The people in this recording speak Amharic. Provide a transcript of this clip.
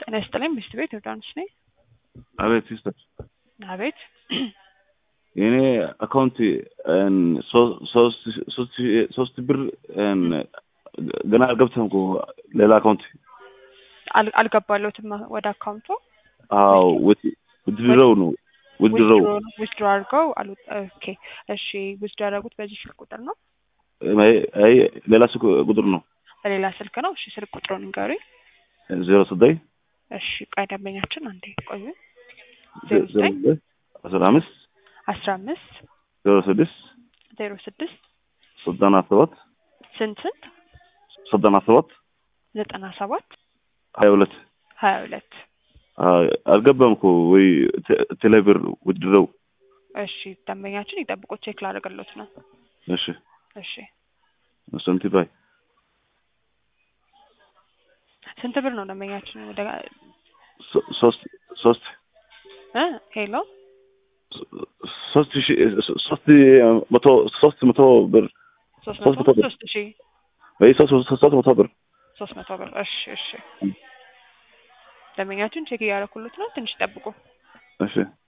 ጤና ይስጥልኝ ሚስት ቤት ዮርዳኖስ ነኝ። አቤት ሲስተር፣ አቤት የኔ አካውንት ሶስት ብር ገና አልገብተም እኮ ሌላ አካውንት። አል- አልገባለሁትም ወደ አካውንቱ አዎ ውድድረው ነው ውድድረው ዊዝድሮ አድርገው አሉ። ኦኬ እሺ፣ ዊዝድሮ ያደረጉት በዚህ ስልክ ቁጥር ነው? አይ ሌላ ስልክ ቁጥር ነው በሌላ ስልክ ነው? እሺ፣ ስልክ ቁጥሩን ንገሩኝ። ዜሮ ዘጠኝ እሺ፣ ቆይ ደንበኛችን አንዴ ቆዩ። ዜሮ ዘጠኝ አስራ አምስት አስራ አምስት ዜሮ ስድስት ዜሮ ስድስት ዘጠና ሰባት ስንት ስንት ዘጠና ሰባት ዘጠና ሰባት ሀያ ሁለት ሀያ ሁለት አልገባም እኮ ወይ ቴሌብር ውድድረው። እሺ ደንበኛችን ይጠብቁት፣ ቼክ ላደርግሎት ነው። እሺ እሺ ስንት ባይ ስንት ብር ነው ደንበኛችን? ወደ ሶ- ሶስት ሶስት እ ሄሎ ሶስት ሺ ሶስት መቶ ሶስት መቶ ብር ሶስት ሶስት መቶ መቶ ብር። ሶስት ሺ ወይ ሶስት ሶስት መቶ ብር ሶስት መቶ ብር። እሺ እሺ ደንበኛችን ቼክ እያደረኩሎት ነው። ትንሽ ይጠብቁ። እሺ